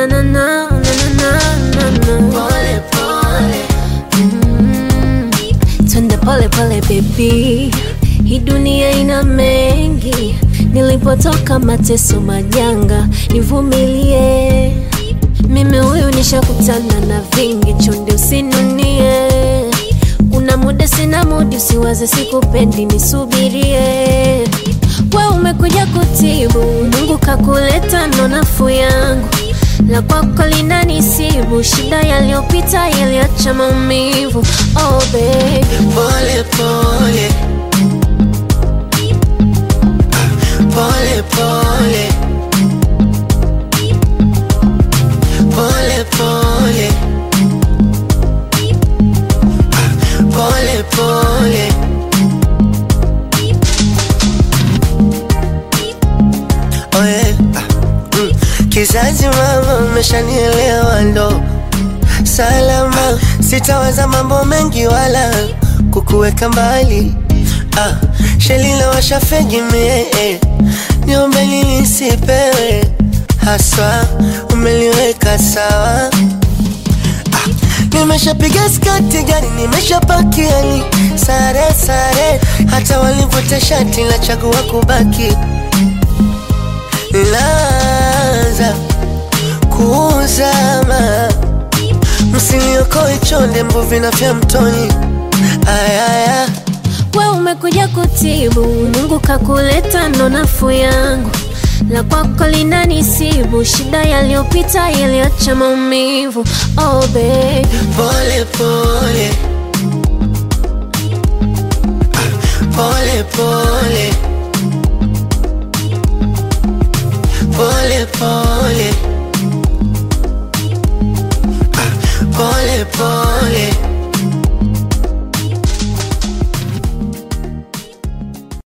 na na na na na na na Pole pole, Mm, twende pole pole baby, hii dunia ina mengi, nilipotoka mateso majanga, nivumilie mimi huyu nishakutana na vingi, chonde usinunie. Kuna muda sina mudi, usiwaze sikupendi, nisubirie. We umekuja kutibu, Mungu kakuleta, ndo nafuu yangu la kwako linanisibu, shida yaliyopita yaliacha maumivu. Oh baby, pole pole, pole pole, pole pole, pole pole. Oh yeah. Mm. Kizazi mama, umeshanielewa ndo salama, sitawaza mambo mengi wala kukuweka mbali. Ah, shelila washafegi mie eh. niombe nini sipewe haswa, umeliweka sawa Nimeshapiga skati gari, nimeshapakia ni sare sare, hata walivuta shati la chagua kubaki laza kuzama, msiniokoe chonde, mbuvi na vya mtoni. Ayaya, we umekuja kutibu, Mungu kakuleta, ndo nafuu yangu la kwako linanisibu, shida yaliyopita yaliacha maumivu. Oh baby, pole pole, pole pole, pole pole.